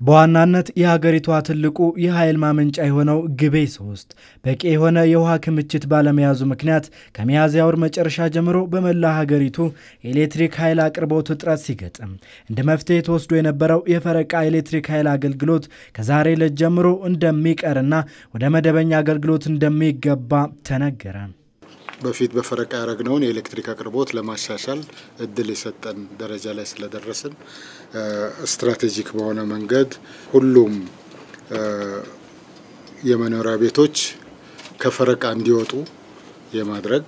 በዋናነት የሀገሪቷ ትልቁ የኃይል ማመንጫ የሆነው ግቤ ሶስት በቂ የሆነ የውሃ ክምችት ባለመያዙ ምክንያት ከሚያዝያ ወር መጨረሻ ጀምሮ በመላ ሀገሪቱ የኤሌክትሪክ ኃይል አቅርቦት እጥረት ሲገጥም እንደ መፍትሄ ተወስዶ የነበረው የፈረቃ ኤሌክትሪክ ኃይል አገልግሎት ከዛሬ ዕለት ጀምሮ እንደሚቀርና ወደ መደበኛ አገልግሎት እንደሚገባ ተነገረ። በፊት በፈረቃ ያደረግነውን የኤሌክትሪክ አቅርቦት ለማሻሻል እድል የሰጠን ደረጃ ላይ ስለደረስን ስትራቴጂክ በሆነ መንገድ ሁሉም የመኖሪያ ቤቶች ከፈረቃ እንዲወጡ የማድረግ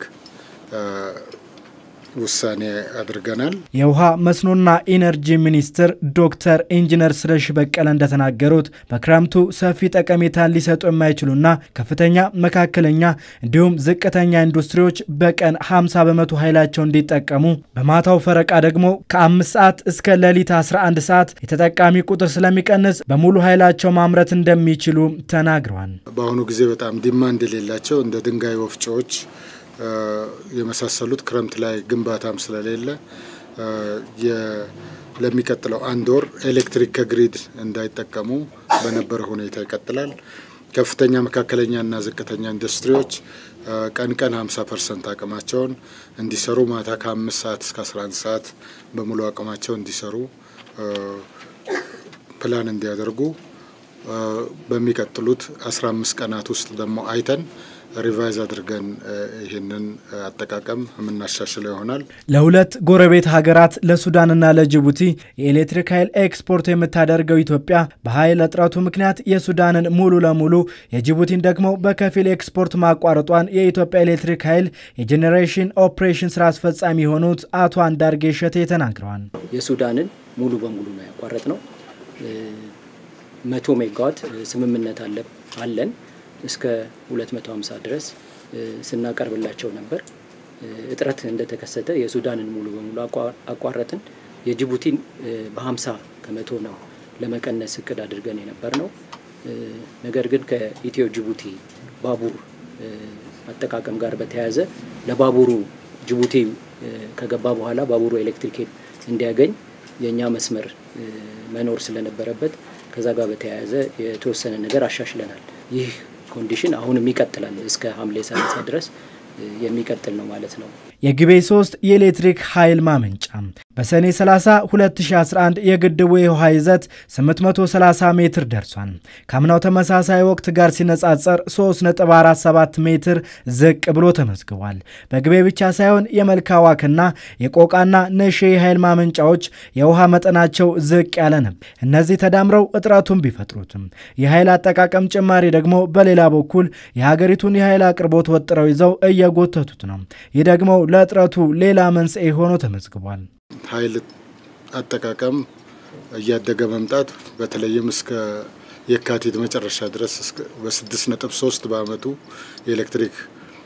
ውሳኔ አድርገናል። የውሃ መስኖና ኢነርጂ ሚኒስትር ዶክተር ኢንጂነር ስለሺ በቀለ እንደተናገሩት በክረምቱ ሰፊ ጠቀሜታን ሊሰጡ የማይችሉና ከፍተኛ፣ መካከለኛ እንዲሁም ዝቅተኛ ኢንዱስትሪዎች በቀን 50 በመቶ ኃይላቸው እንዲጠቀሙ በማታው ፈረቃ ደግሞ ከ5 ሰዓት እስከ ሌሊት 11 ሰዓት የተጠቃሚ ቁጥር ስለሚቀንስ በሙሉ ኃይላቸው ማምረት እንደሚችሉ ተናግረዋል። በአሁኑ ጊዜ በጣም ዲማንድ የሌላቸው እንደ ድንጋይ ወፍጮዎች የመሳሰሉት ክረምት ላይ ግንባታም ስለሌለ ለሚቀጥለው አንድ ወር ኤሌክትሪክ ከግሪድ እንዳይጠቀሙ በነበረ ሁኔታ ይቀጥላል። ከፍተኛ መካከለኛና ዝቅተኛ ኢንዱስትሪዎች ቀን ቀን 50 ፐርሰንት አቅማቸውን እንዲሰሩ ማታ ከአምስት ሰዓት እስከ 11 ሰዓት በሙሉ አቅማቸው እንዲሰሩ ፕላን እንዲያደርጉ በሚቀጥሉት 15 ቀናት ውስጥ ደግሞ አይተን ሪቫይዝ አድርገን ይህንን አጠቃቀም የምናሻሽለው ይሆናል። ለሁለት ጎረቤት ሀገራት ለሱዳንና ለጅቡቲ የኤሌክትሪክ ኃይል ኤክስፖርት የምታደርገው ኢትዮጵያ በኃይል እጥረቱ ምክንያት የሱዳንን ሙሉ ለሙሉ የጅቡቲን ደግሞ በከፊል ኤክስፖርት ማቋረጧን የኢትዮጵያ ኤሌክትሪክ ኃይል የጄኔሬሽን ኦፕሬሽን ስራ አስፈጻሚ የሆኑት አቶ አንዳርጌ ሸቴ ተናግረዋል። የሱዳንን ሙሉ በሙሉ ነው ያቋረጥ ነው። መቶ ሜጋዋት ስምምነት አለን እስከ 250 ድረስ ስናቀርብላቸው ነበር። እጥረት እንደተከሰተ የሱዳንን ሙሉ በሙሉ አቋረጥን። የጅቡቲን በ50 ከመቶ ነው ለመቀነስ እቅድ አድርገን የነበር ነው። ነገር ግን ከኢትዮ ጅቡቲ ባቡር አጠቃቀም ጋር በተያያዘ ለባቡሩ ጅቡቲ ከገባ በኋላ ባቡሩ ኤሌክትሪክ እንዲያገኝ የእኛ መስመር መኖር ስለነበረበት ከዛ ጋር በተያያዘ የተወሰነ ነገር አሻሽለናል። ይህ ኮንዲሽን አሁንም ይቀጥላል። እስከ ሐምሌ 30 ድረስ የሚቀጥል ነው ማለት ነው። የግቤ 3 የኤሌክትሪክ ኃይል ማመንጫ በሰኔ 30 2011 የግድቡ የውሃ ይዘት 830 ሜትር ደርሷል። ከአምናው ተመሳሳይ ወቅት ጋር ሲነጻጸር 3.47 ሜትር ዝቅ ብሎ ተመዝግቧል። በግቤ ብቻ ሳይሆን የመልካ ዋክና የቆቃና ነሼ የኃይል ማመንጫዎች የውሃ መጠናቸው ዝቅ ያለ ነበር። እነዚህ ተዳምረው እጥረቱን ቢፈጥሩትም የኃይል አጠቃቀም ጭማሪ ደግሞ በሌላ በኩል የሀገሪቱን የኃይል አቅርቦት ወጥረው ይዘው እየጎተቱት ነው። ይህ ደግሞ ለእጥረቱ ሌላ መንስኤ ሆኖ ተመዝግቧል። ኃይል አጠቃቀም እያደገ መምጣት በተለይም እስከ የካቲት መጨረሻ ድረስ በስድስት ነጥብ ሶስት በአመቱ የኤሌክትሪክ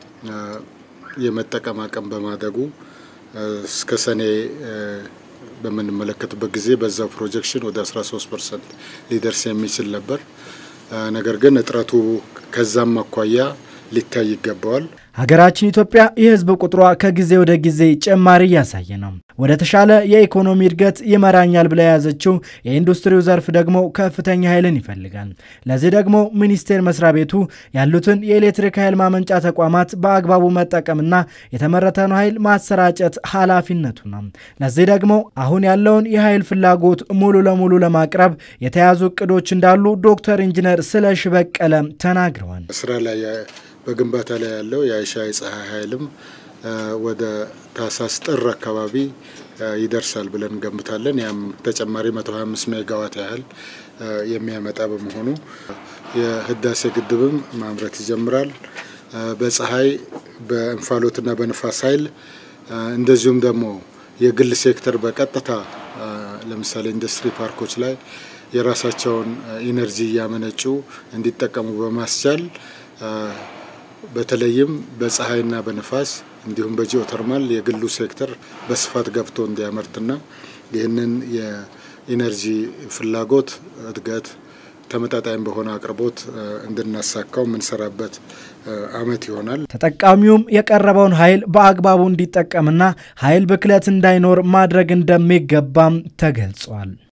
የመጠቀም አቅም በማደጉ እስከ ሰኔ በምንመለከትበት ጊዜ በዛው ፕሮጀክሽን ወደ 13 ፐርሰንት ሊደርስ የሚችል ነበር። ነገር ግን እጥረቱ ከዛም አኳያ ሊታይ ይገባዋል። ሀገራችን ኢትዮጵያ የሕዝብ ቁጥሯ ከጊዜ ወደ ጊዜ ጭማሪ እያሳየ ነው። ወደ ተሻለ የኢኮኖሚ እድገት ይመራኛል ብላ የያዘችው የኢንዱስትሪው ዘርፍ ደግሞ ከፍተኛ ኃይልን ይፈልጋል። ለዚህ ደግሞ ሚኒስቴር መስሪያ ቤቱ ያሉትን የኤሌክትሪክ ኃይል ማመንጫ ተቋማት በአግባቡ መጠቀምና የተመረተን ኃይል ማሰራጨት ኃላፊነቱ ነው። ለዚህ ደግሞ አሁን ያለውን የኃይል ፍላጎት ሙሉ ለሙሉ ለማቅረብ የተያዙ እቅዶች እንዳሉ ዶክተር ኢንጂነር ስለሺ በቀለ ተናግረዋል። ስራ ላይ በግንባታ ላይ ያለው የአይሻ የፀሐይ ኃይልም ወደ ታህሳስ ጥር አካባቢ ይደርሳል ብለን እንገምታለን። ያም ተጨማሪ 125 ሜጋዋት ያህል የሚያመጣ በመሆኑ የህዳሴ ግድብም ማምረት ይጀምራል። በፀሐይ በእንፋሎትና በንፋስ ኃይል እንደዚሁም ደግሞ የግል ሴክተር በቀጥታ ለምሳሌ ኢንዱስትሪ ፓርኮች ላይ የራሳቸውን ኢነርጂ እያመነጩ እንዲጠቀሙ በማስቻል በተለይም በፀሐይና በንፋስ እንዲሁም በጂኦተርማል የግሉ ሴክተር በስፋት ገብቶ እንዲያመርትና ይህንን የኢነርጂ ፍላጎት እድገት ተመጣጣኝ በሆነ አቅርቦት እንድናሳካው የምንሰራበት አመት ይሆናል። ተጠቃሚውም የቀረበውን ኃይል በአግባቡ እንዲጠቀምና ኃይል ብክለት እንዳይኖር ማድረግ እንደሚገባም ተገልጿል።